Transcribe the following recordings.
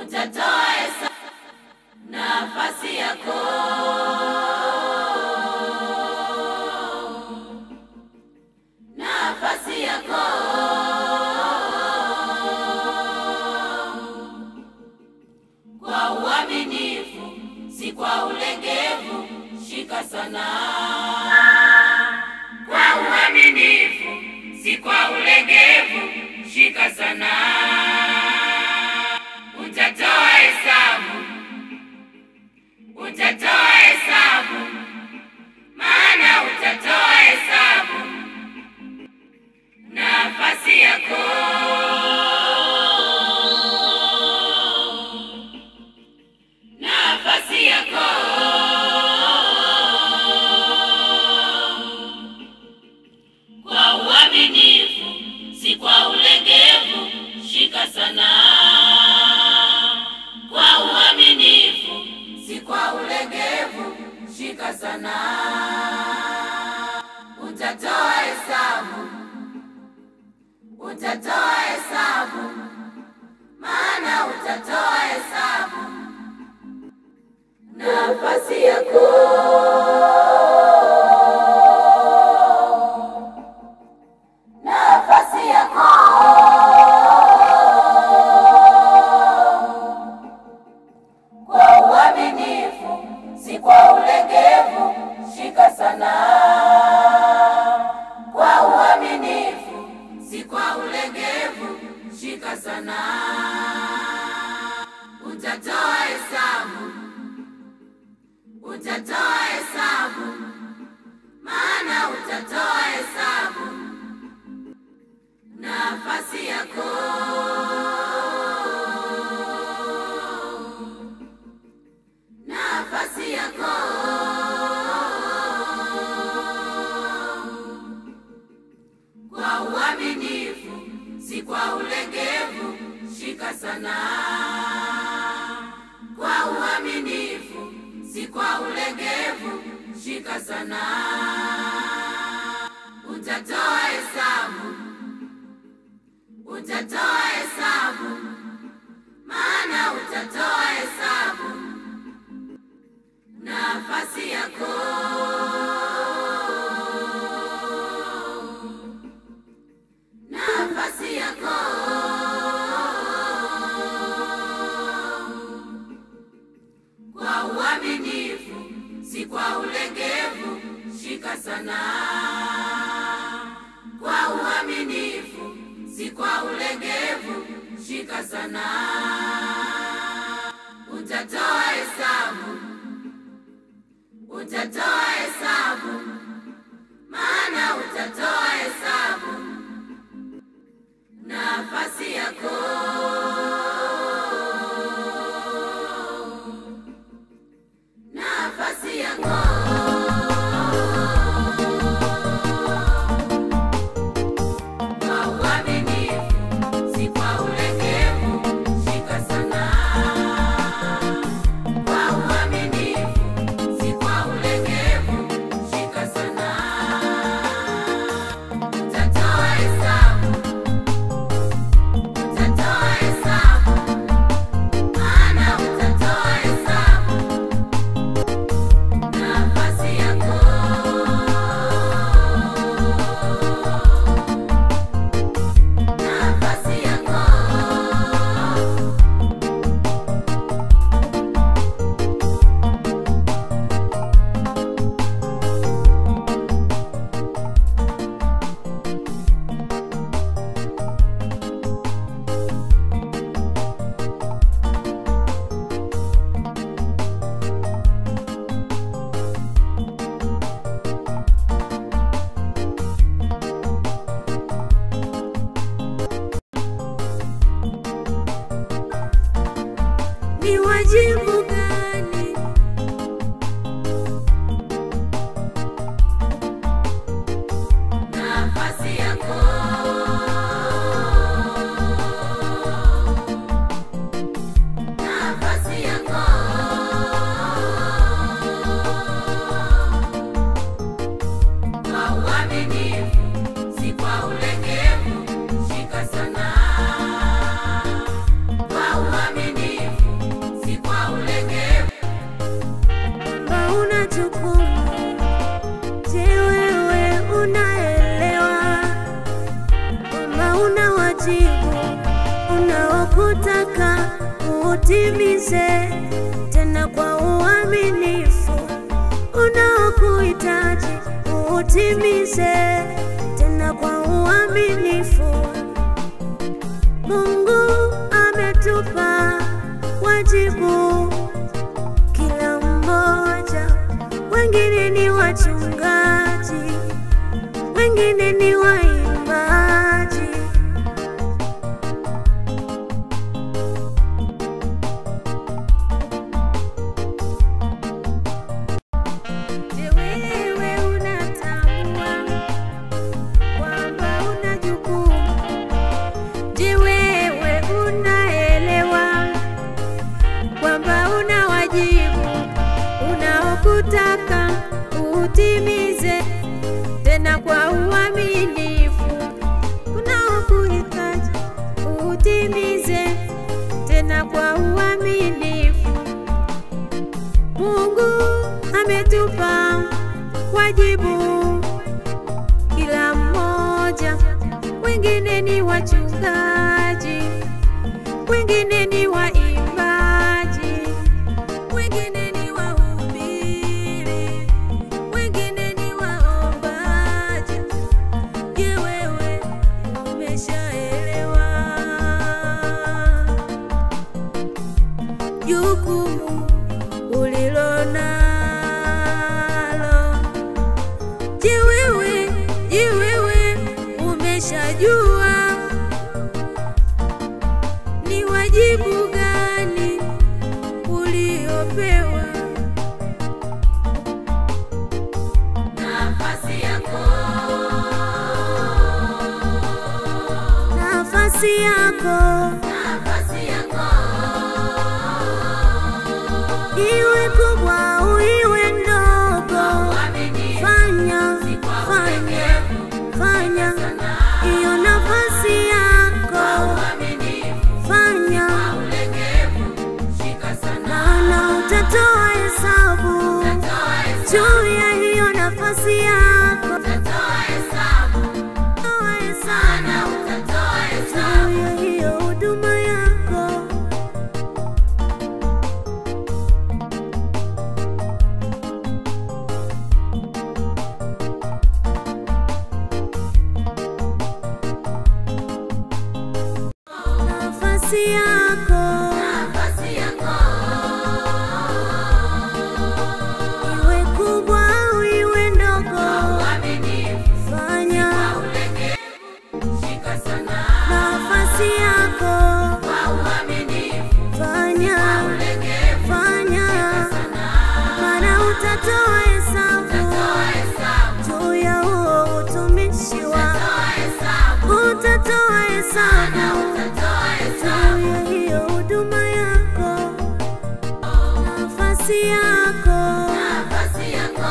utatoa hesabu nafasi yako nafasi yako kwa uaminifu, si kwa ulegevu, shika sana kwa uaminifu, si kwa ulegevu, shika sana utatoa hesabu, utatoa hesabu, maana utatoa hesabu nafasi yako nafasi yako kwa uaminifu, si kwa ulegevu, shika sana kwa uaminifu, si kwa ulegevu, shika sana utatoa hesabu utatoa hesabu, maana utatoa hesabu nafasi yako nafasi yako kwa uaminifu, si kwa ulegevu, shika sana kwa uaminifu, si kwa ulegevu, shika sana utatoa hesabu, utatoa hesabu, maana utatoa hesabu nafasi yako nafasi yako kwa uaminifu, si kwa ulegevu, shika sana kwa uaminifu, si kwa ulegevu, shika sana utatoa hesabu, utatoa hesabu, maana utatoa hesabu nafasi yako nafasi yako kwa uaminifu, si kwa ulegevu, shika sana kwa uaminifu, si kwa ulegevu, shika sana utatoa hesabu utatoa hesabu, maana utatoa hesabu nafasi yako nafasi yako kwa uaminifu, si kwa ulegevu, unaokutaka utimize tena kwa uaminifu, unaokuhitaji utimize tena kwa uaminifu. Mungu ametupa wajibu kila mmoja, wengine ni wachungaji, wengine ni waimbaji. Je, wewe unatambua kwamba una jukumu? Je, wewe unaelewa kwamba una wajibu unaokutaka utimize tena kwa uaminifu, unaokuhitaji utimize tena kwa uaminifu. Mungu ametupa wajibu kila mmoja, wengine ni wachungaji, wengine ni waimbaji, wengine ni wahubiri, wengine ni waombaji. Je, wewe umeshaelewa jukumu ulilo nalo? Je, wewe je, wewe umeshajua ni wajibu gani uliopewa? Nafasi yako, Nafasi yako nafasi yako, iwe kubwa au iwe ndogo, uaminifu, fanya kwa fanya unyenyekevu, fanya hiyo nafasi yako, uaminifu, fanya ulegevu, shika sana, maana utatoa hesabu toa hesabu, juu ya hiyo nafasi yako, toa hesabu, toa hesabu na utatoa hesabu. juu ya hiyo huduma yako. Nafasi yako Nafasi yako, iwe kubwa au iwe ndogo, uaminifu, fanya ulegevu, shika sana, nafasi yako, kwa uaminifu, fanya ulegevu, fanya, maana utatoa hesabu toa hesabu, juu ya huo utumishi wako, toa hesabu, utatoa hesabu toa hesabu, juu ya hiyo huduma yako, nafasi yako nafasi yako,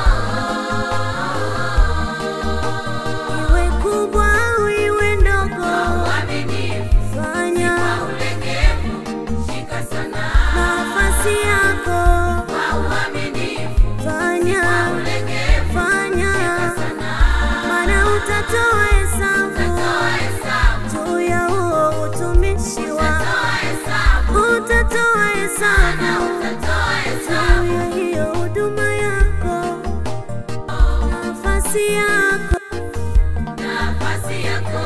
iwe kubwa au iwe ndogo, uaminifu, fanya ulegevu, shika sana, nafasi yako, kwa uaminifu, fanya ulegevu, fanya, maana utatoa hesabu toa hesabu, juu ya huo utumishi wako, toa hesabu, utatoa hesabu toa hesabu, juu ya hiyo huduma yako, nafasi yako, nafasi yako,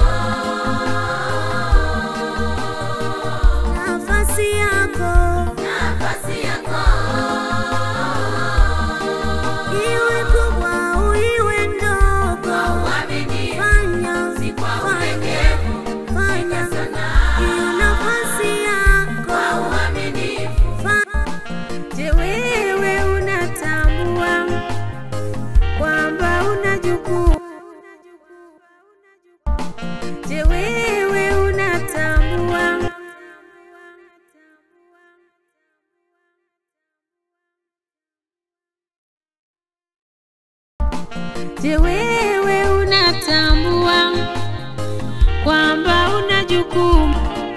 nafasi yako, nafasi yako, iwe kubwa au iwe ndogo, uaminifu, fanya kwa fanya ulegevu, fanya sana, hiyo nafasi yako. uaminifu, Je, wewe unatambua kwamba una jukumu? Je, wewe unatambua Je, wewe unatambua kwamba una jukumu?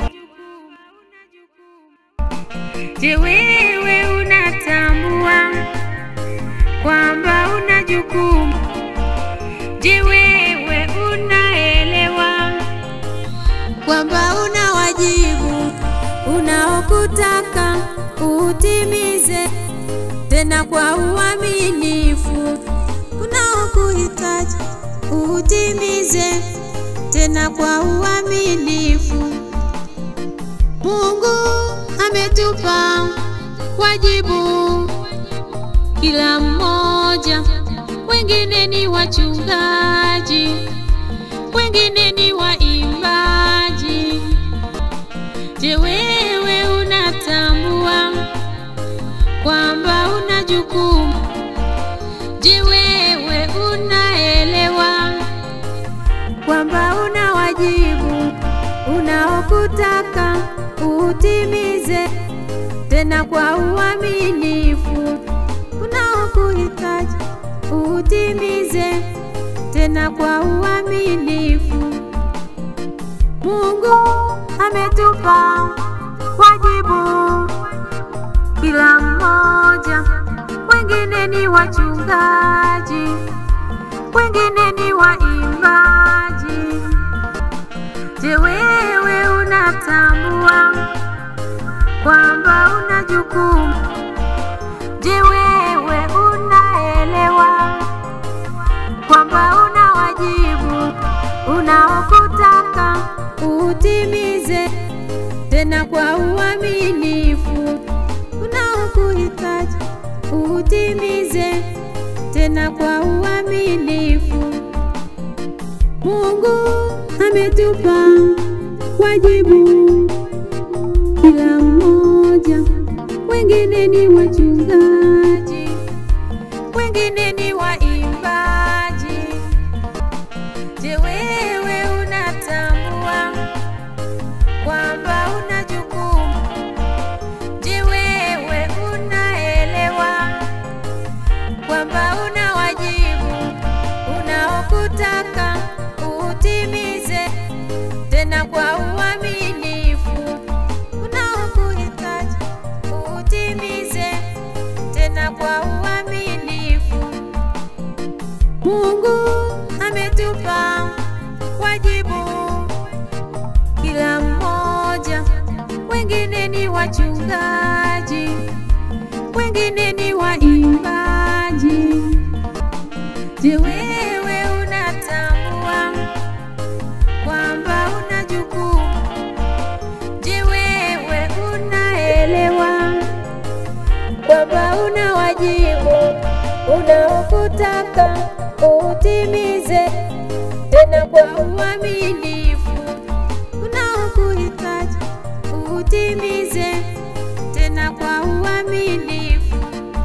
Je, wewe unatambua kwamba una jukumu? Je, wewe unaelewa kwamba una wajibu unaokutaka utimize tena kwa uaminifu, unaokuhitaji utimize tena kwa uaminifu. Mungu ametupa wajibu kila mmoja, wengine ni wachungaji, wengine ni waimbaji. Je, wewe unatambua kwamba una jukumu? Je, wewe unaelewa kwamba una wajibu unaokutaka utimize tena kwa uaminifu, unaokuhitaji utimize tena kwa uaminifu. Mungu ametupa wajibu kila mmoja, wengine ni wachungaji, wengine ni waimbaji. Je, wewe unatambua kwamba una jukumu? Je, wewe unaelewa kwamba una wajibu unaokutaka utimize tena kwa uaminifu, unaokuhitaji utimize tena kwa uaminifu. Mungu ametupa wajibu kila mmoja, wengine ni wachungaji, wengine ni waimbaji. Je, wewe unatambua kwamba una jukumu? Je, wewe unaelewa kwamba una wajibu unaokutaka utimize tena kwa uaminifu, unaokuhitaji utimize tena kwa uaminifu. Mungu ametupa wajibu kila mmoja, wengine ni wachungaji, wengine ni waimbaji. Je, wewe unatambua kwamba una jukumu? Je, wewe unaelewa kwamba una wajibu unaokutaka utimize tena kwa uaminifu, unaokuhitaji utimize tena kwa uaminifu.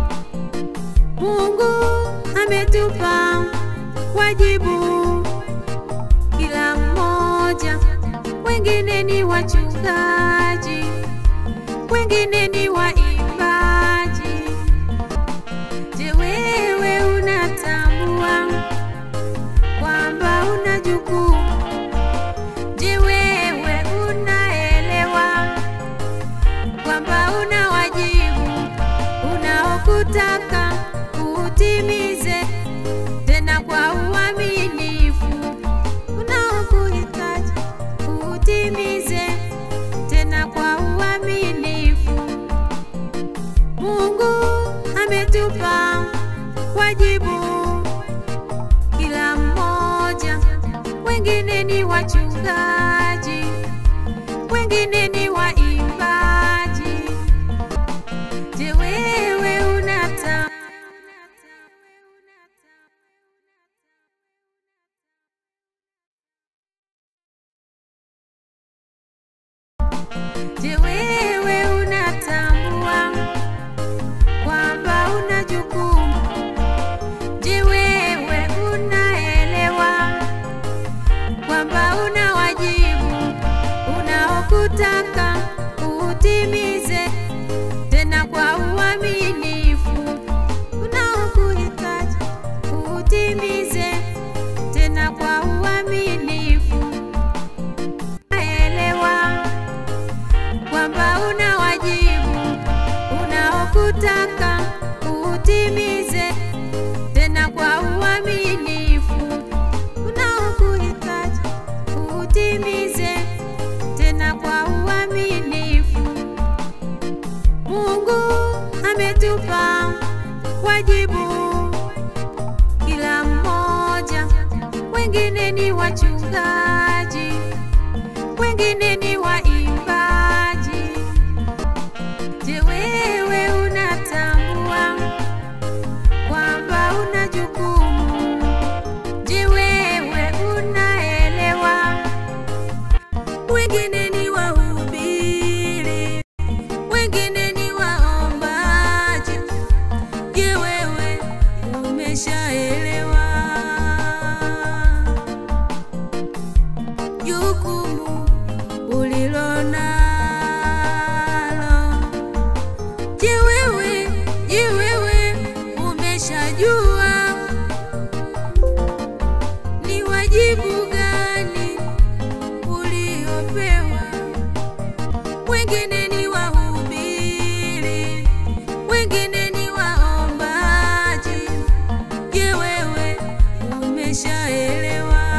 Mungu ametupa wajibu kila mmoja, wengine ni wachungaji, wengine ni waimbaji. Je, wewe unatambua kwamba una jukumu? Je, wewe unaelewa kwamba una wajibu unaokutaka utimize tena kwa uaminifu, unaokuhitaji utimize tena kwa uaminifu. wengine ni waimbaji. Je, wewe unatambua kwamba una jukumu? Je, wewe unaelewa? Wengine ni wahubiri, wengine ni waombaji. Je, wewe umeshaelewa jukumu ulilo nalo? Je, wewe je, wewe umeshajua ni wajibu gani uliopewa? Wengine ni wahubiri, wengine ni waombaji. Je, wewe umeshaelewa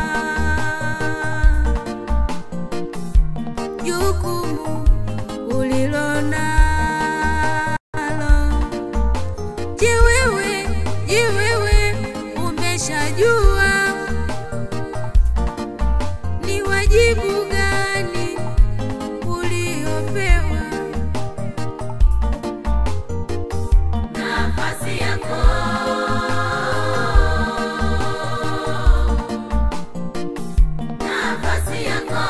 jukumu ulilo nalo? Je, wewe je, wewe umeshajua ni wajibu gani uliopewa? nafasi yako nafasi yako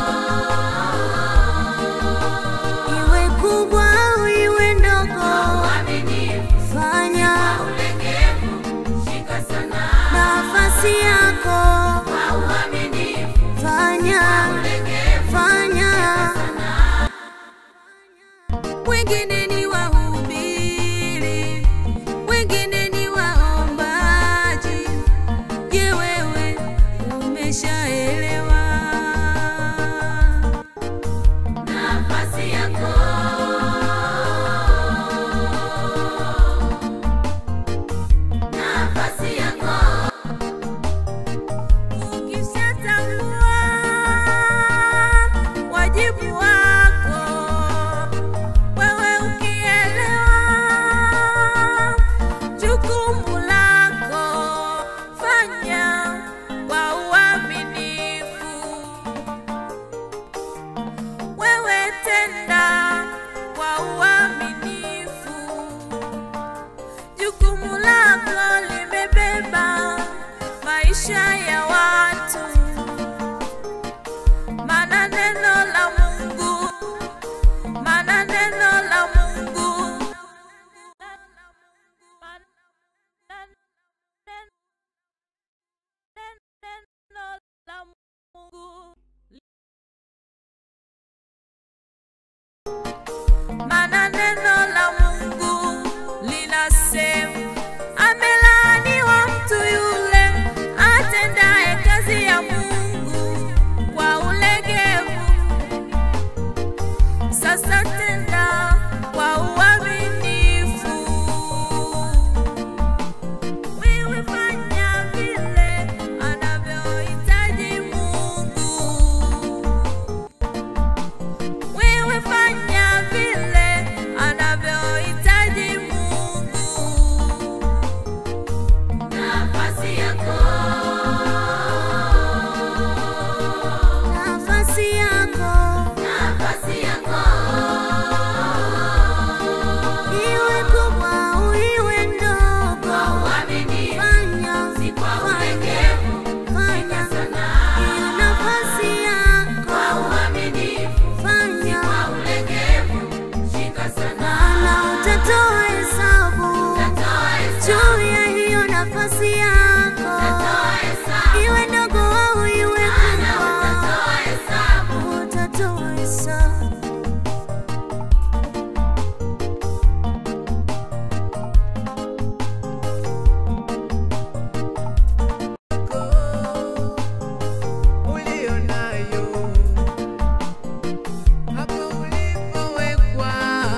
Iwe kubwa au iwe ndogo, uaminifu fanya ulegevu shika sana nafasi yako, kwa uaminifu fanya ulegevu fanya. Wengine ni wahubiri, wengine ni waombaji. Je, wewe umeshaelewa nafasi yako nafasi yako Ukishatambua wajibu wako, wewe ukielewa jukumu lako, fanya kwa uaminifu. Wewe tenda kwa uaminifu. Jukumu lako limebeba maisha ya watu, maana neno la Mungu, maana neno la Mungu neno la Mungu maana neno la Mungu linasema, amelaaniwa mtu yule atendaye kazi ya Mungu kwa ulegevu. Sasa tenda kwa uaminifu. Wewe fanya vile anavyohitaji Mungu. Wewe fanya vile anavyohitaji Mungu. nafasi yako Nafasi yako nafasi yako iwe kubwa au iwe ndogo, kwa uaminifu fanya si kwa fanya ulegevu fanya sana hiyo nafasi yako, kwa uaminifu fanya kwa ulegevu shika sana maana utatoa hesabu tatoa hesabu juu ya hiyo nafasi yako, tatoa hesabu iwe ndogo au iwe maana kubwa, utatoa hesabu utatoa hesabu. ulio nayo hapo ulipowekwa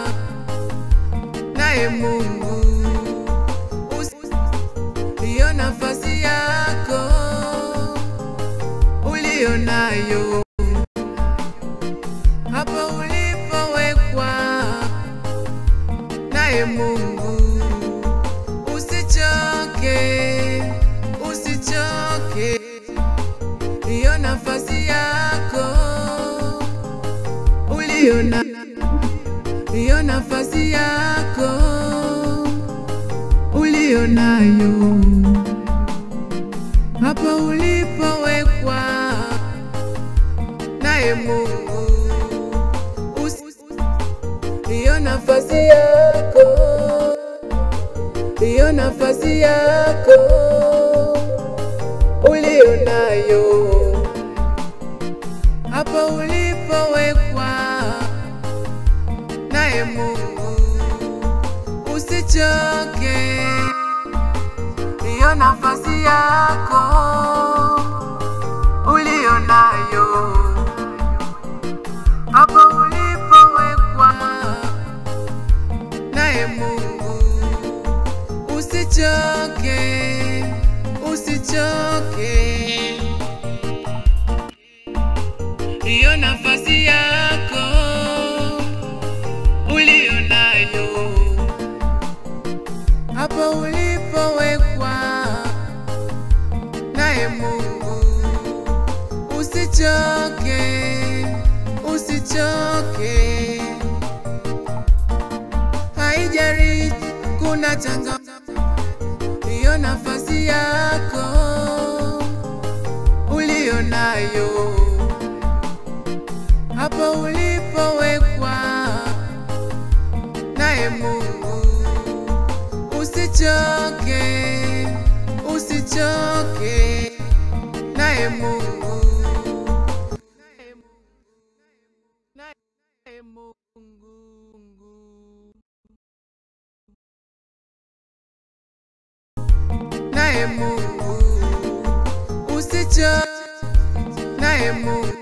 naye Mungu. Usi- Hiyo nafasi yako ulio nayo hapo ulipowekwa naye Mungu. Usichoke, usichoke hiyo nafasi yako ulio na hiyo nafasi yako ulio nayo hapa ulipowekwa naye Mungu. Usi- Hiyo nafasi yako, hiyo nafasi yako ulio nayo hapa ulipowekwa naye Mungu. Usichoke, hiyo nafasi yako ulio nayo hapa ulipowekwa naye Mungu. Usichoke, usichoke, hiyo nafasi yako ulio nayo hapa ulipowekwa naye Mungu. Usichoke, usichoke, haijari kuna changa hiyo nafasi yako ulio nayo hapa ulipowekwa naye Mungu. Usichoke, usichoke naye Mungu. Naye Mungu. Naye Mungu. Usichoke naye Mungu.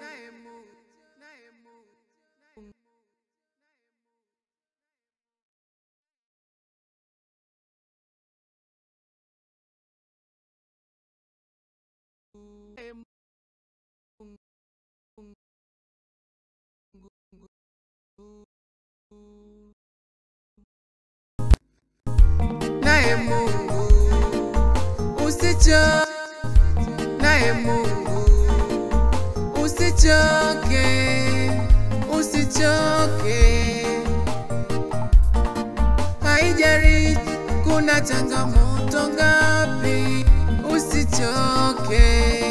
naye Mungu. Usichoke naye Mungu. Usichoke, usichoke, haijari kuna changamoto ngapi, usichoke,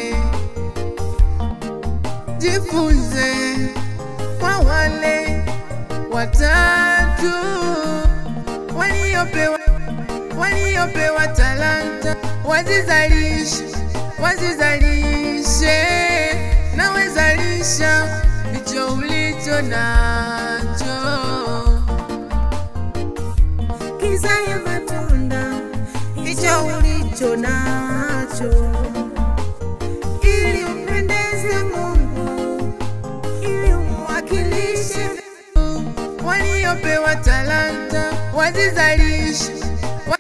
jifunze kwa wale watatu waliopewa waliopewa talanta wazizalishe, wazizalishe, na wezalisha hicho ulicho nacho. kizae matunda hicho ulicho nacho, ili upendeze Mungu, ili umwakilishe Waliopewa talanta wazizalishe, wa-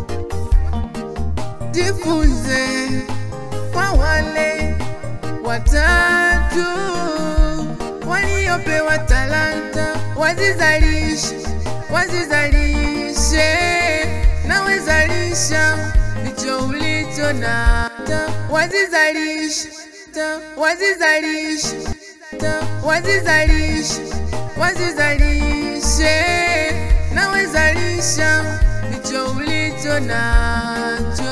jifunze kwa wale watatu waliopewa talanta wazizalishe, wazizalishe, na wezalisha hicho ulicho na wazizalishe, wazizalishe, wazizalishe, wazizalishe, na wezalisha hicho ulicho nacho.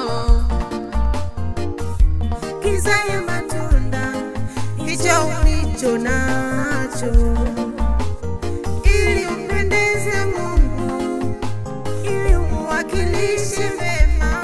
kizae matunda hicho ulicho nacho, ili upendeze Mungu, ili umwakilishe vema.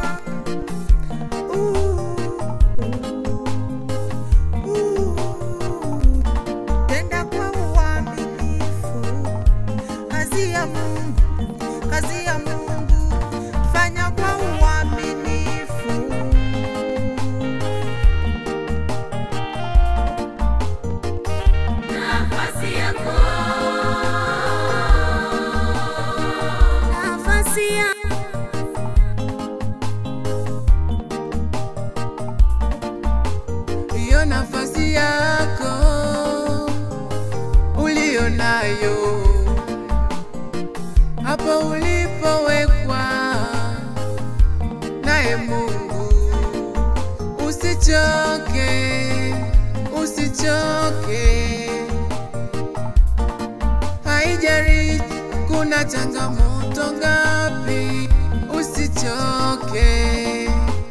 Uh, uh, tenda kwa uaminifu kazi ya Mungu, kazi ya Mungu, fanya kwa uaminifu. nafasi yako nafasi ya hiyo nafasi yako ulio nayo hapa ulipowekwa naye Mungu. Usichoke, usichoke, haijalishi kuna changamoto ngapi, usichoke,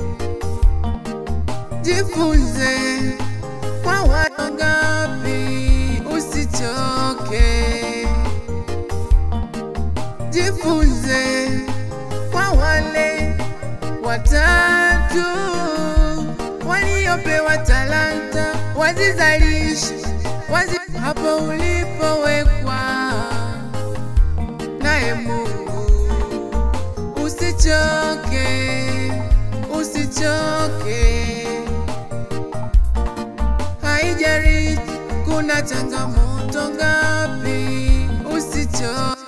jifunze kwa watu ngapi, usichoke, jifunze kwa wale watatu waliopewa talanta, wazizalishe wazi hapo ulipowekwa naye Mungu. Usichoke, usichoke, haijalishi kuna changamoto ngapi, usichoke.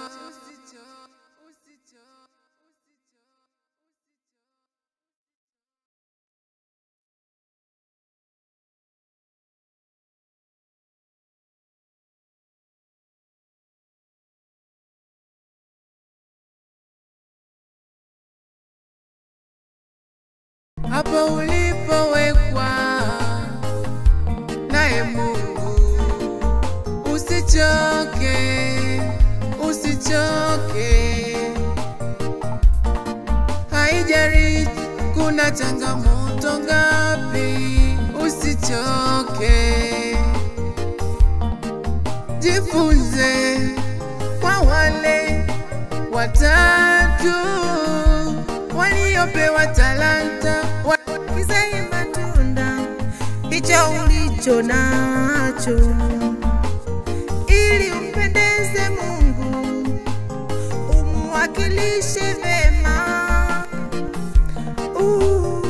hapo ulipowekwa naye Mungu. Usichoke, usichoke, haijalishi kuna changamoto ngapi, usichoke, jifunze kwa wale watatu waliopewa talanta wa kizae matunda hicho ulicho nacho, ili umpendeze Mungu, umwakilishe vema. Uh,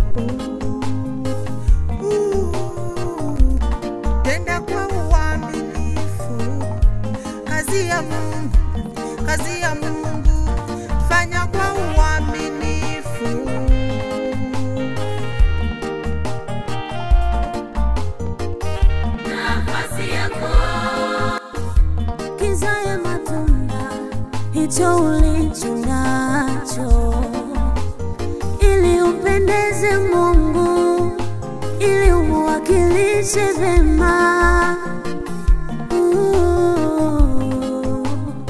uh, uh. Tenda kwa uaminifu kazi ya Mungu, kazi ya Mungu, fanya kwa uaminifu. nafasi yako kizae matunda hicho ulicho nacho, ili umpendeze Mungu, ili umwakilishe vema. Uh,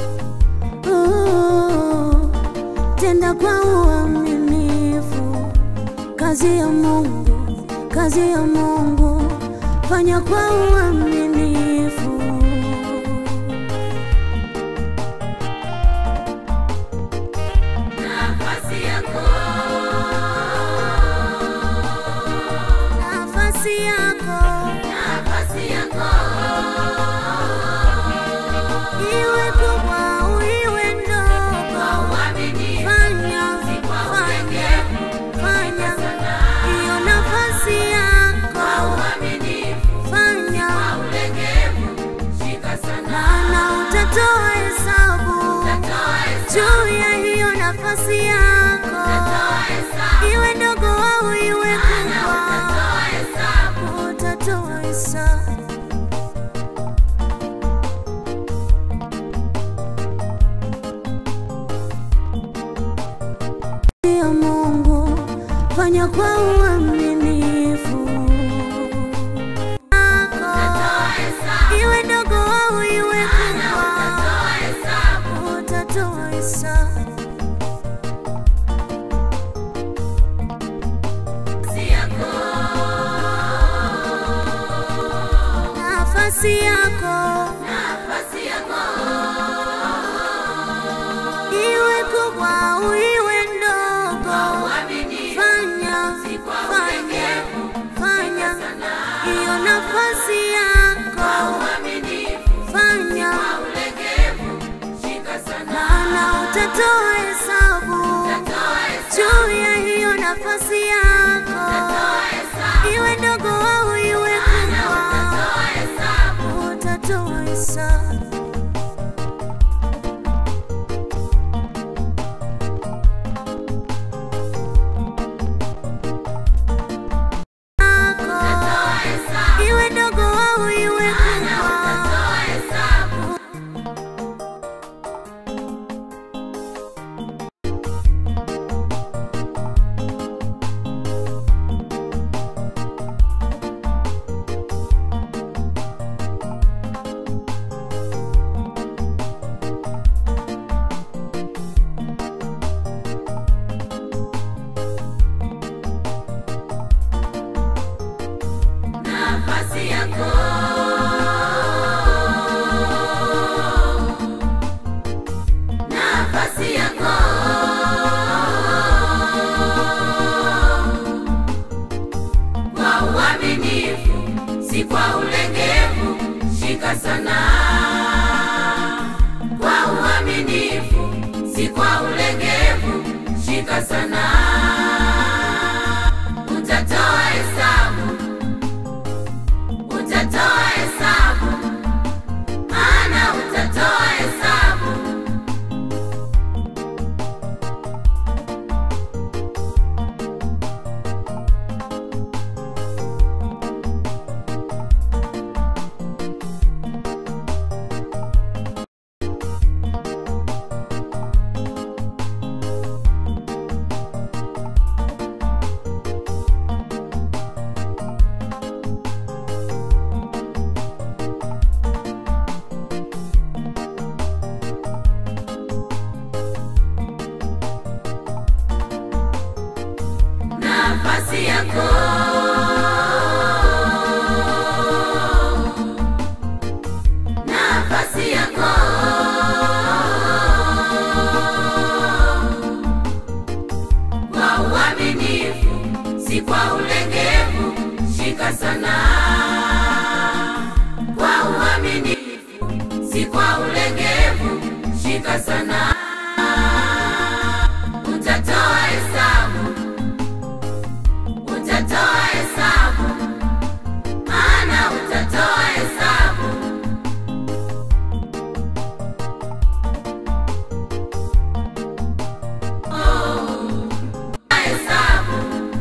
uh, Tenda kwa uaminifu kazi ya Mungu, kazi ya Mungu, fanya kwa uaminifu. nafasi yako nafasi yako nafasi yako iwe kubwa au iwe ndogo, uaminifu fanya kwa fanya ulegevu fanya hiyo nafasi yako, uaminifu fanya ulegevu shika sana maana utatoa hesabu toa hesabu juu ya hiyo nafasi yako, toa hesabu iwe ndogo au iwe kubwa, toa hesabu utatoa hesabu. ya Mungu, fanya kwa uaminifu. Iwe ndogo au iwe kubwa, toa hesabu utatoa hesabu. nafasi yako Nafasi yako nafasi yako iwe kubwa au iwe ndogo, uaminifu fanya kwa fanya nafasi yako nafasi yako kwa uaminifu si kwa ulegevu shika sana kwa uaminifu si kwa ulegevu shika sana utatoa hesabu utatoa hesabu maana utatoa hesabu Oh, hesabu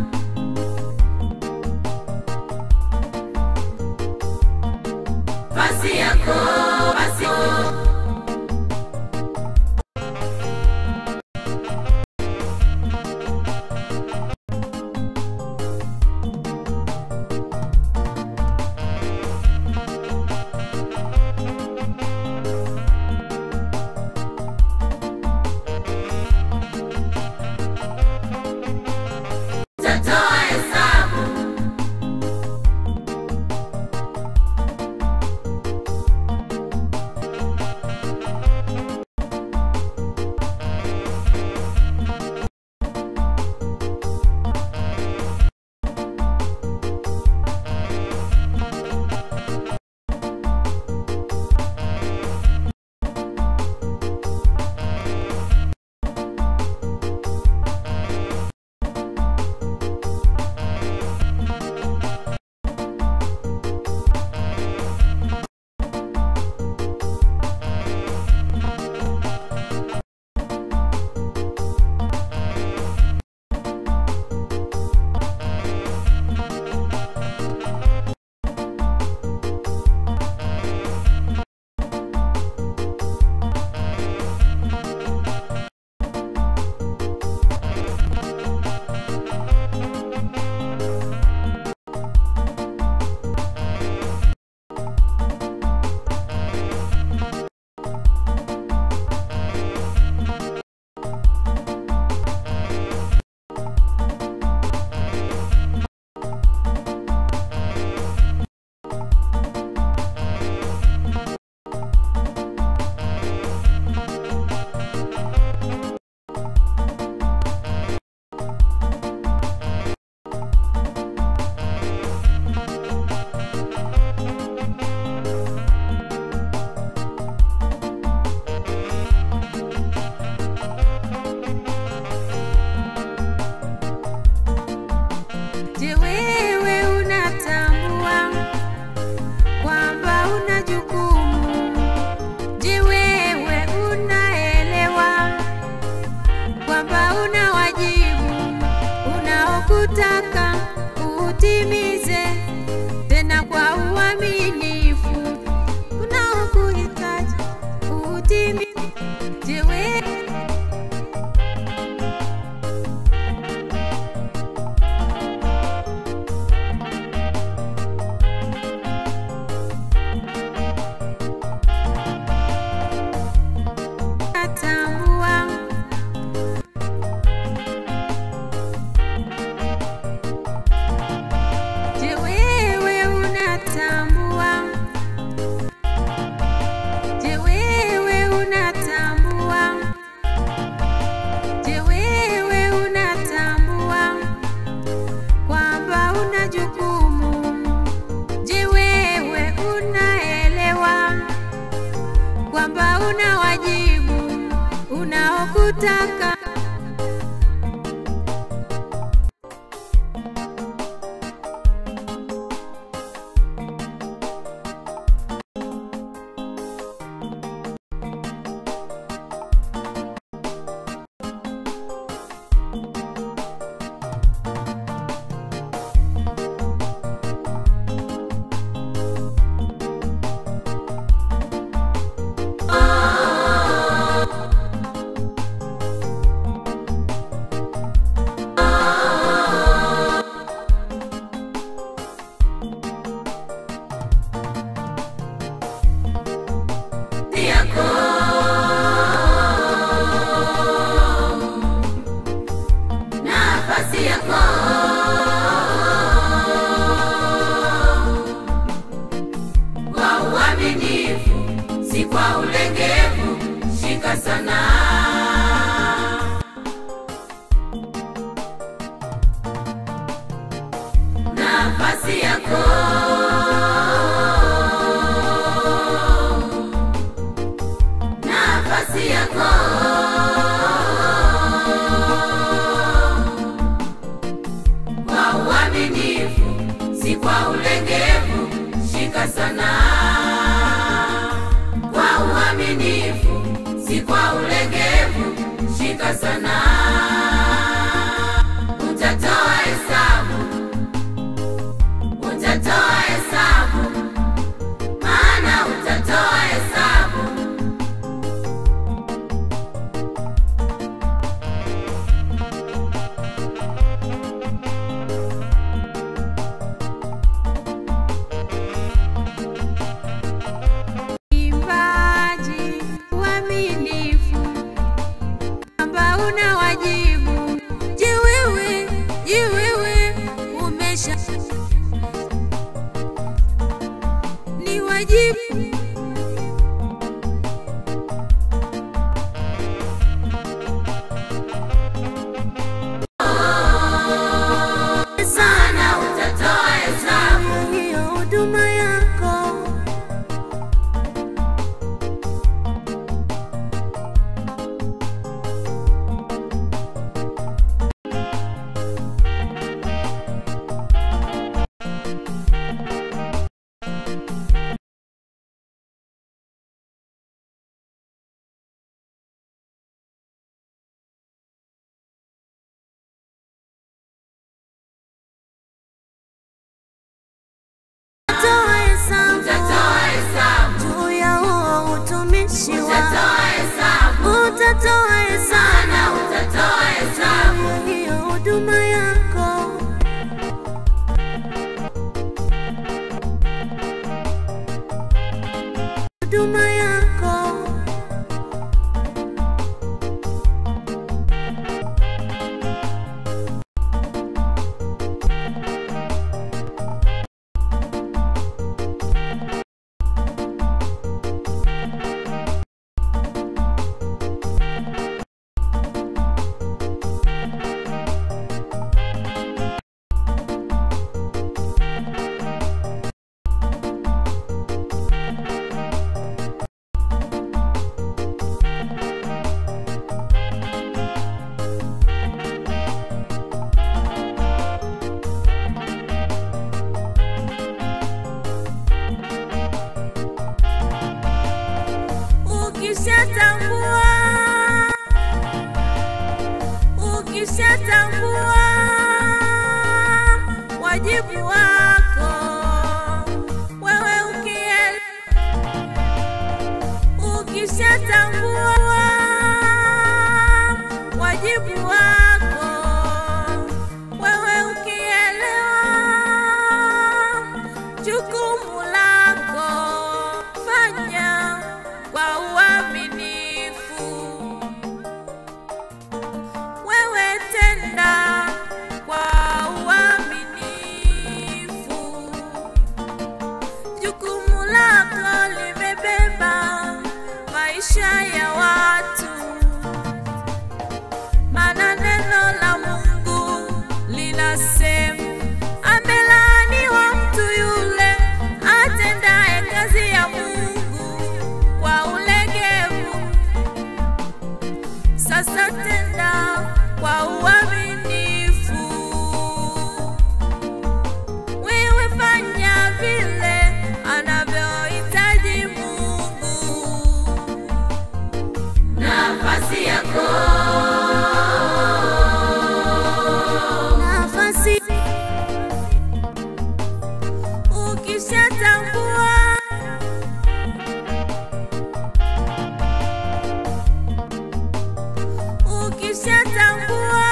basi yako basi utatoa hesabu Je, wewe unatambua kwamba una jukumu? Je, wewe unaelewa kwamba una wajibu unaokutaka utimize tena kwa uaminifu unaokuhitaji utimize? Je, wewe unatambua Je, wewe unatambua? Je, wewe unatambua? Je, wewe unatambua kwamba una jukumu? Je, wewe unaelewa kwamba una wajibu unaokutaka ulegevu, shika sana. Nafasi yako nafasi yako kwa uaminifu, si kwa ulegevu, shika sana. Kwa uaminifu, si kwa ulegevu, shika sana. Utatoa hesabu, utatoa hesabu, maana utatoa hesabu. Imbaji uaminifu kwamba una wajibu. Je, wewe je, wewe umesha ni wajibu Sana utatoa hesabu. hiyo huduma yako toa hesabu Utatoa hesabu. juu ya huo utumishi wako Utatoa hesabu. utatoa hesabu Sana utatoa hesabu. hiyo huduma yako huduma yako ukishatambua ukishatambua wajibu wako wewe ukiel ukishatambua wajibu wako wewe ukielewa jukumu lako fanya kwa uaminifu wewe tenda kwa uaminifu jukumu lako limebeba maisha ya watu maana neno la Mungu linasema amelaaniwa mtu yule atendaye kazi ya Mungu kwa ulegevu. Sasa tenda kwa uaminifu, wewe fanya vile anavyohitaji Mungu. Nafasi yako nafasi ukishatambua ukishatambua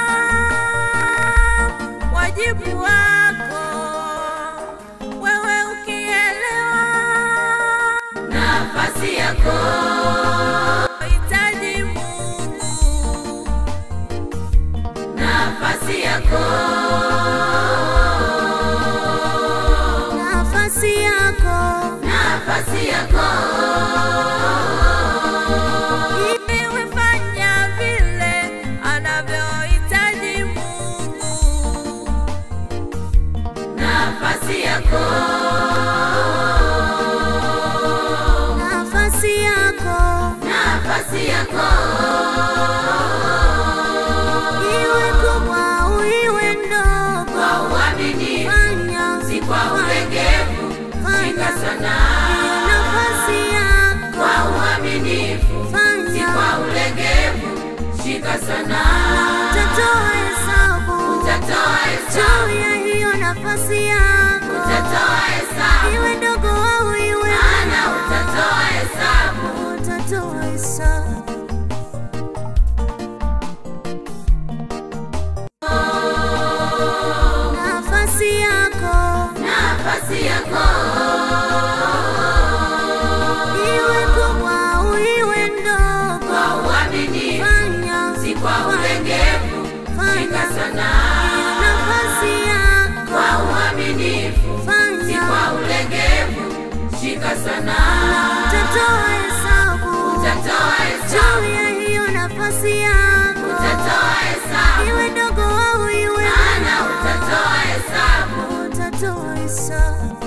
wajibu wako wewe ukielewa nafasi yako hitaji Mungu nafasi yako nafasi yako nafasi yako utatoa hesabu. Nafasi yako nafasi yako iwe kubwa au iwe ndogo, kwa uaminifu, fanya si kwa ulegevu. Shika sana nafasi yako, kwa uaminifu, si fanya kwa ulegevu. Shika sana utatoa hesabu utatoa hesabu, juu ya hiyo nafasi yako, utatoa hesabu, iwe ndogo au iwe maana kubwa. utatoa hesabu. utatoa hesabu.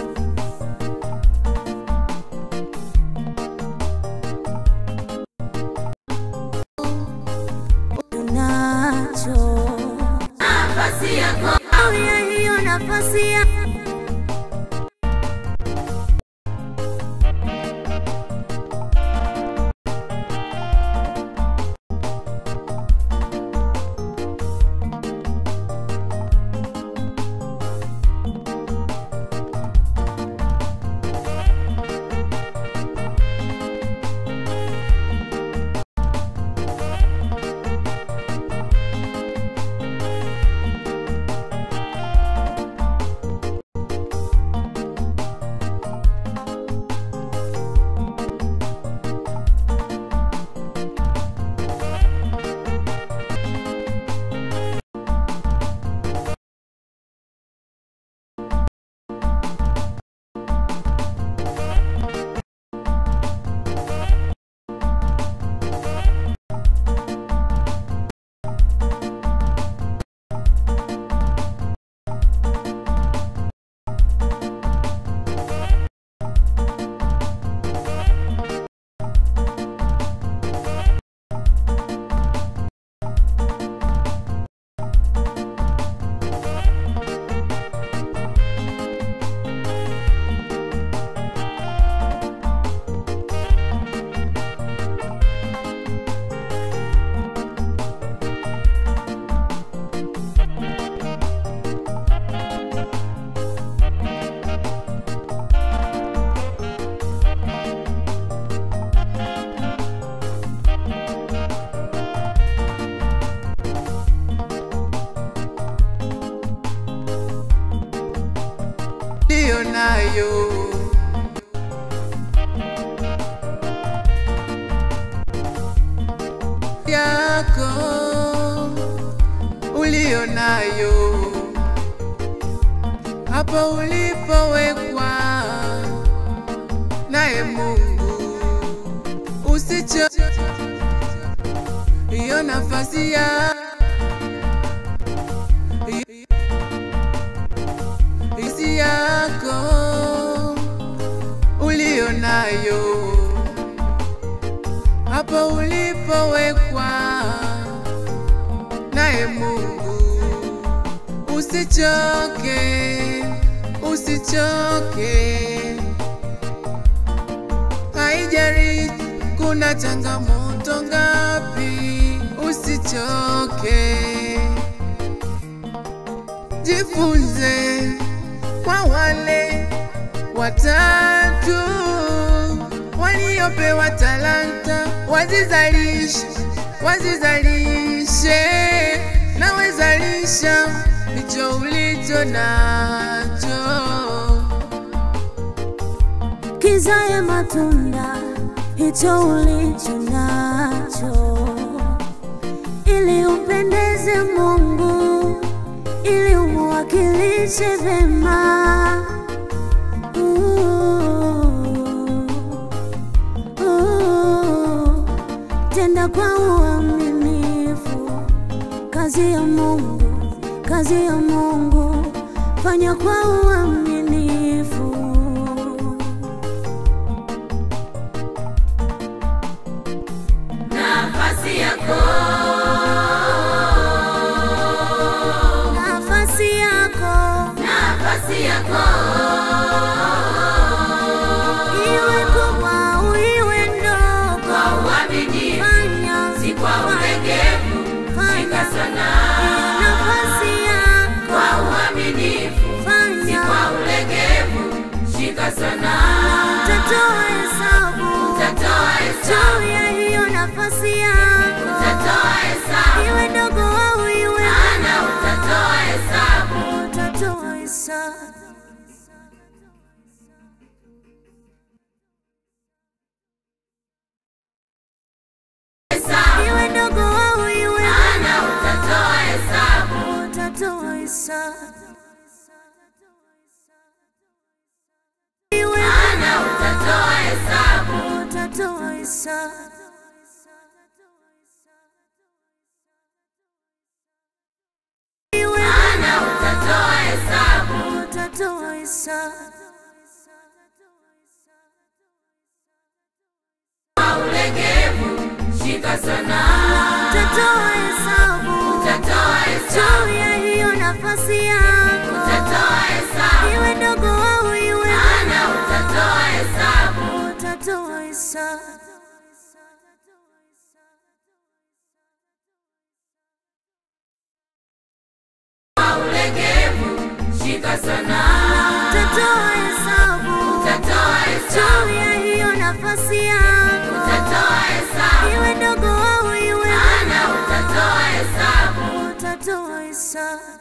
Unacho Nafasi yako juu ya hiyo nafasi ya ndiyo nayo yako uliyo nayo hapa ulipowekwa naye Mungu, usicho hiyo nafasi ya isi yako uliyo nayo hapa ulipowekwa naye Mungu, usichoke, usichoke, haijari kuna changamoto ngapi, usichoke, jifunze kwa wale watatu waliopewa talanta, wazizalishe, wazizalishe, na wezalisha hicho ulicho nacho. kizae matunda hicho ulicho nacho, ili umpendeze Mungu, ili umuwakilishe vema. Uh, uh, Tenda kwa uaminifu kazi ya Mungu, kazi ya Mungu, fanya kwa uaminifu. nafasi yako nafasi yako nafasi yako iwe kubwa au iwe ndogo, kwa uaminifu, fanya si kwa ulegevu. Shika sana nafasi yako, kwa uaminifu, si fanya kwa ulegevu. Shika sana utatoa hesabu utatoa hesabu juu Maana utatoa hesabu. utatoa hesabu Maana utatoa hesabu. utatoa hesabu Kwa ulegevu, shika sana. utatoa hesabu Utatoa hesabu. juu ya hiyo nafasi yako Utatoa hesabu. iwe ndogo au iwe Maana utatoa hesabu. utatoa hesabu Kwa ulegevu, shika sana. utatoa hesabu Utatoa hesabu. juu ya hiyo nafasi yako Utatoa hesabu. iwe ndogo au iwe Maana utatoa hesabu. utatoa hesabu